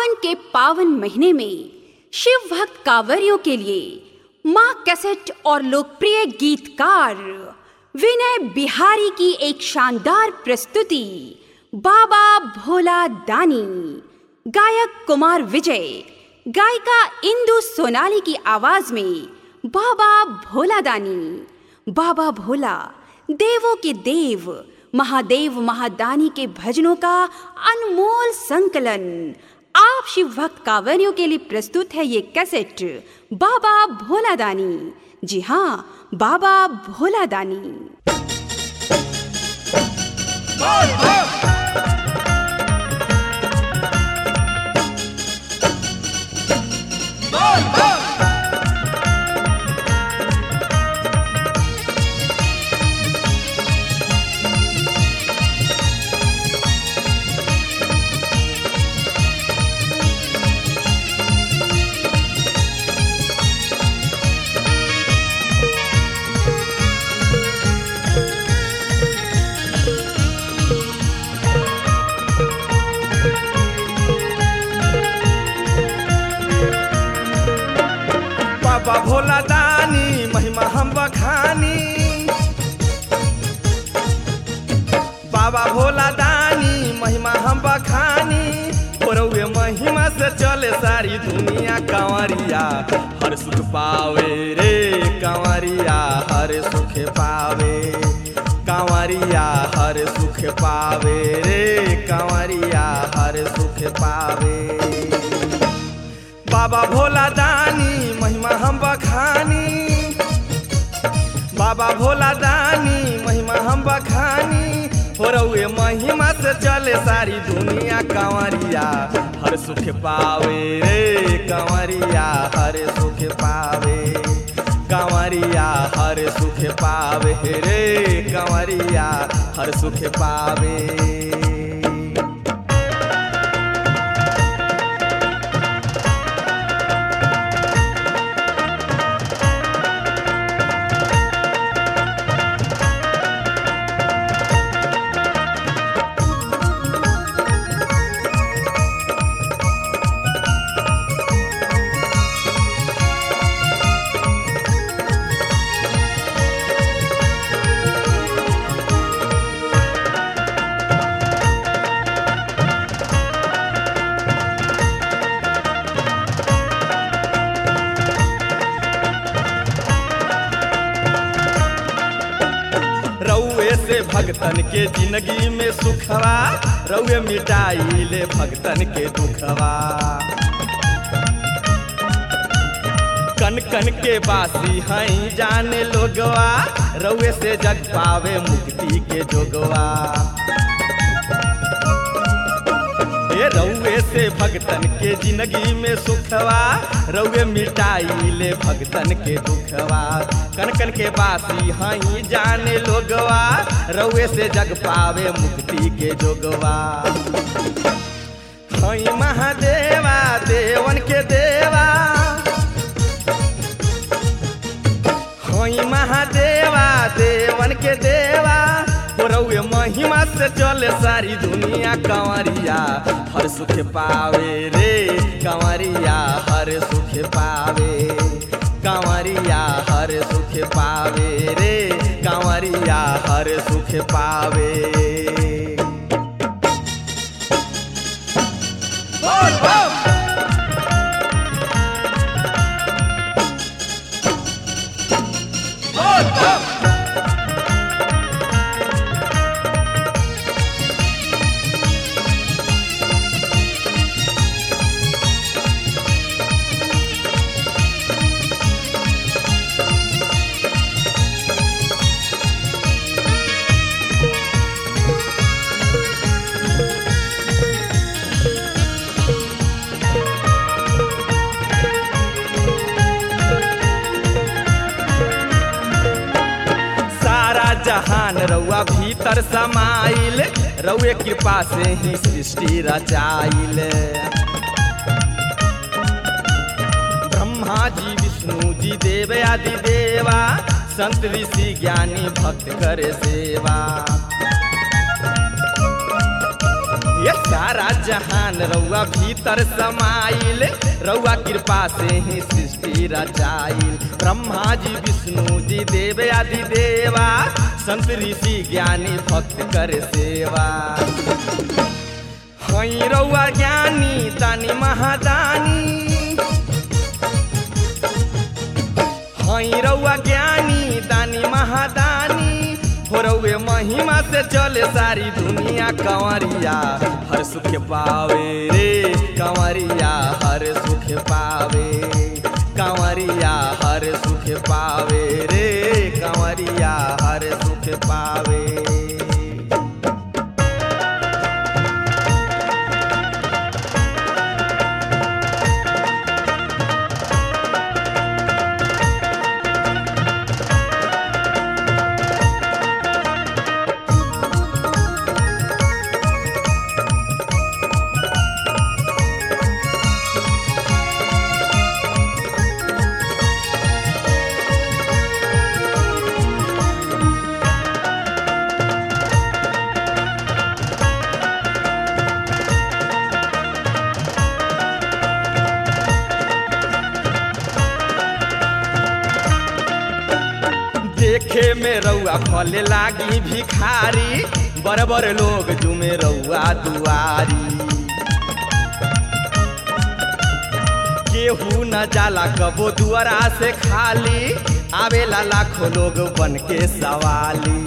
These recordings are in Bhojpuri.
सावन के पावन महीने में शिव भक्त कांवरियों के लिए माँ कैसेट और लोकप्रिय गीतकार विनय बिहारी की एक शानदार प्रस्तुति बाबा भोला दानी गायक कुमार विजय गायिका इंदु सोनाली की आवाज में बाबा भोला दानी बाबा भोला देवों के देव महादेव महादानी के भजनों का अनमोल संकलन आप शिव भक्त कांवरियों के लिए प्रस्तुत है ये कैसेट बाबा भोला दानी जी हाँ बाबा भोला दानी बाबा भोला दानी महिमा हम बखानी बाबा भोला दानी महिमा हम बखानी ओरवे महिमा से चले सारी दुनिया कांवरिया हर सुख पावे रे कांवरिया हर सुख पावे कांवरिया हर सुख पावे रे कांवरिया हर सुख पावे बाबा भोला दानी महिमा हम बखानी बाबा भोला दानी महिमा हम बखानी हो रउए महिमा से चले सारी दुनिया कांवरिया हर सुख पावे रे कांवरिया हर सुख पावे कांवरिया हर सुख पावे रे कांवरिया हर सुख पावे रउए से भगतन के जिंदगी में सुखवा रउए मिटाई ले भगतन के दुखवा कन कन के बासी हई जाने लोगवा रउए से जग पावे मुक्ति के जोगवा ए रउए से भगतन के जिंदगी में सुखवा रउए मिटाई ले भगतन के दुखवा कन कन के बासी हई जाने लोगवा रउए से जग पावे मुक्ति के जोगवा हई महादेवा देवन के देवा हई महादेवा देवन के देवा हो रउए महिमा से चले सारी दुनिया कंवरिया हर सुख पावे रे कंवरिया हर सुख पावे कंवरिया हर सुख पावे रे कंवरिया हर सुख पावे बोल बोल बोल बोल सारा जहान रउआ भीतर समाइल रउए कृपा से ही सृष्टि रचाइल ब्रह्मा जी विष्णु जी देव आदि देवा संत ऋषि ज्ञानी भक्त करे सेवा ये सारा जहान रउआ भीतर समाइल रउआ कृपा से ही सृष्टि रचाइल ब्रह्मा जी विष्णु जी देव आदि देवा संत ऋषि ज्ञानी भक्त कर सेवा हई रउआ ज्ञानी तानी महादानी हई रउआ ज्ञानी दानी महादानी हो रउए महिमा से चले सारी दुनिया कंवरिया हर सुख पावे रे कंवरिया हर सुख पावे कंवरिया हर सुख पावे रे कंवरिया हर सुख पावे देखे में रउआ फले लागी भिखारी बड़ बड़ लोग जुमे रउआ दुआरी केहू न जाला कबो दुआरा से खाली आवेला लाखों लोग बन के सवाली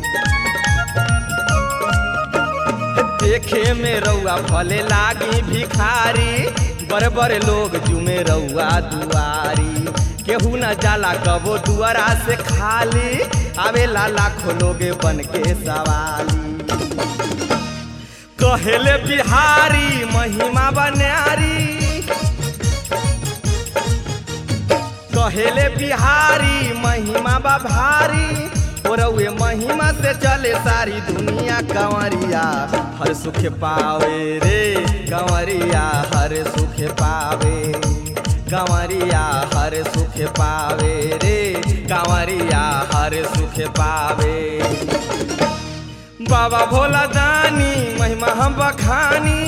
देखे में रउआ फले लागी भिखारी बड़ बड़ लोग जुमे रउआ दुआरी केहू न जाला कबो दुआरा से खाली आवेला लाखों लोग बन के सवाली कहेले बिहारी महिमा बन्यारी कहेले बिहारी महिमा बा भारी रउए महिमा से चले सारी दुनिया कंवरिया हर सुख पावे रे कंवरिया हर सुख पावे कंवरिया हर सुख पावे रे कंवरिया हर सुख पावे बाबा भोला दानी महिमा हम बखानी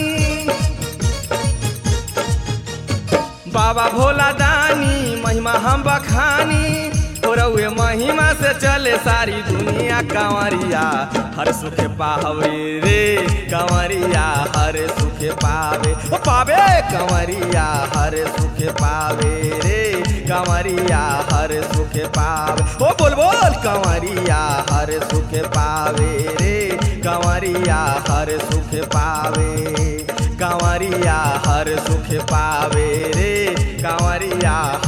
बाबा भोला दानी महिमा हम बखानी रउए महिमा से चले सारी दुनिया कंवरिया हर सुख पावे रे कंवरिया हर सुख पावे ओ पावे कंवरिया हर सुख पावे रे कंवरिया हर सुख पावे ओ बोल बोल कंवरिया हर सुख पावे रे कंवरिया हर सुख पावे कंवरिया हर सुख पावे रे कंवरिया